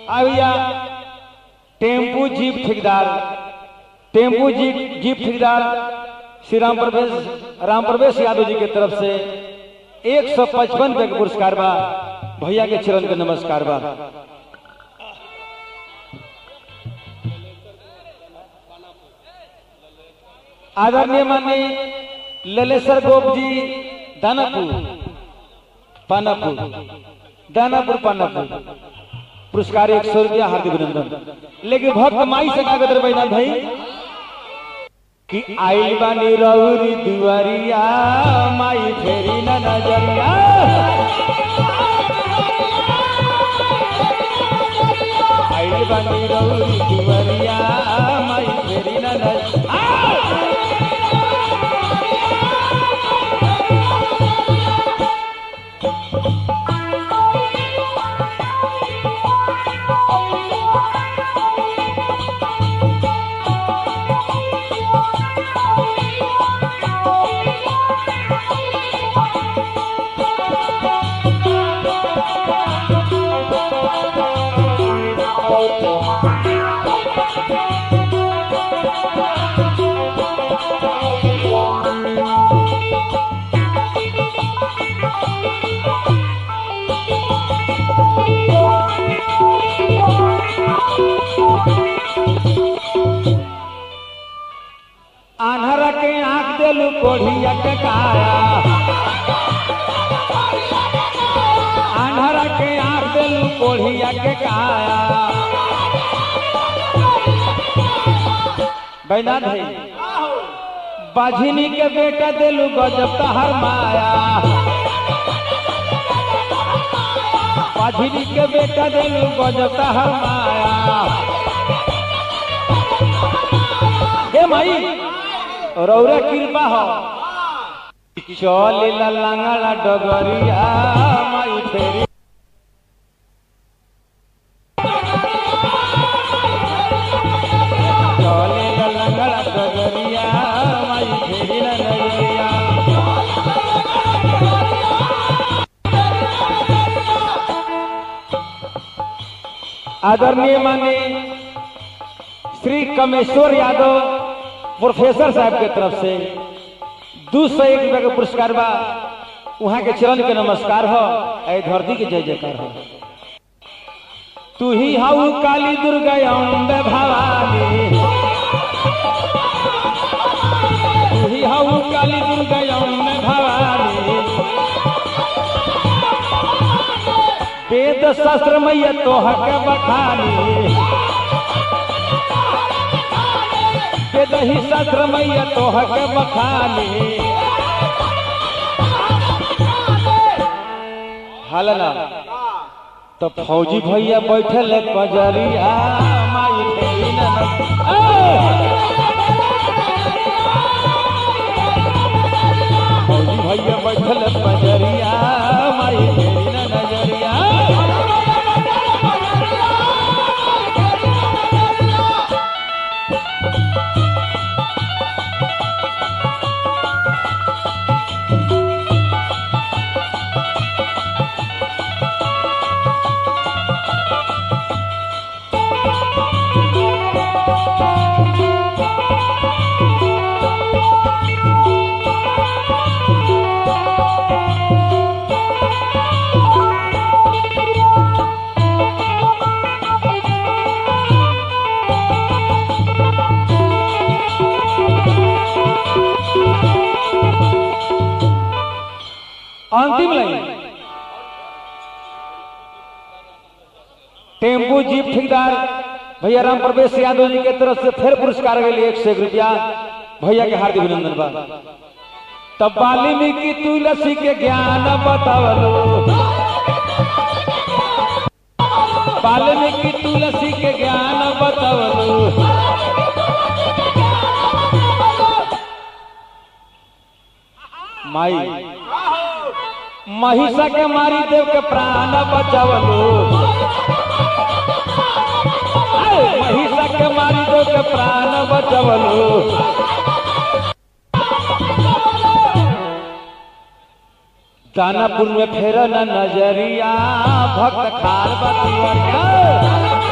आविया tempo jeep ठेकेदार tempo jeep jeep ठेकेदार श्री राम प्रवेश राम प्रवेश यादव जी के तरफ से एक सौ पचपन रुपये का पुरस्कार बा भैया के चरण के नमस्कार बा आदरणीय माननीय ललेश्वर गोप जी दानापुर पानापुर दानापुर पानापुर पुरस्कार एक सौ रुपया हार्दिक अभिनंदन लेकिन भक्त माई से कागज रहे बैनाथ भाई कि आइल बानी रौरी दुआरिया माई फेरी न नजरिया आइल बानी रौरी दुआरिया माई फेरी न नजरिया आन्हरा के आंख देलू कोढ़िया के काया आन्हरा के आंख देलू कोढ़िया के काया बैनाथ भाई बाझिनी के बेटा देलू गजब तहर माया बाझिनी के बेटा देलू गजब तहर माया हे माई रौरा कृपा हो चल लंगड़ा डगरिया माई फेरी चल लंगड़ा डगरिया माई फेरी न नजरिया आदरणीय माने श्री कमेश्वर यादव प्रोफेसर साहब के तरफ से दू सौ एक रुपया का पुरस्कार बा वहाँ के चरण के नमस्कार हो ऐ धरती के जय जयकार हो तू ही हाउ काली दुर्गा अम्बे भवानी तू ही हाउ काली दुर्गा अम्बे भवानी वेद शास्त्र मैया तोह के बखानी के दही शास्त्र मैया तोह के बखानी हलना तो फौजी भैया बैठल है कजरिया माई फेरी न न- ए! फौजी भैया बैठल है कजरिया माई फेरी न नजरिया अंतिम लाइन टेम्पू जीप ठेकेदार भैया राम प्रवेश यादव जी के तरफ से फिर पुरस्कार के लिए एक सौ एक रुपया भैया के हार्दिक अभिनंदन बा तब वाल्मीकि तुलसी के ज्ञान बतावलो वाल्मीकि तुलसी के ज्ञान बतावलो माई महिषा के मारी देव के प्राण बचावलो आए, महिषा के मारी देव के प्राण बचावलो दानापुर में फेर न नजरिया भक्त खार बतिया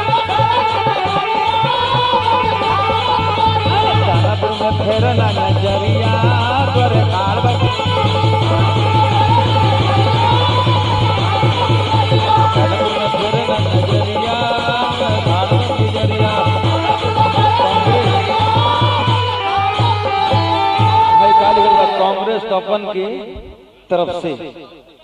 लिखल बा कांग्रेस तपन की तरफ से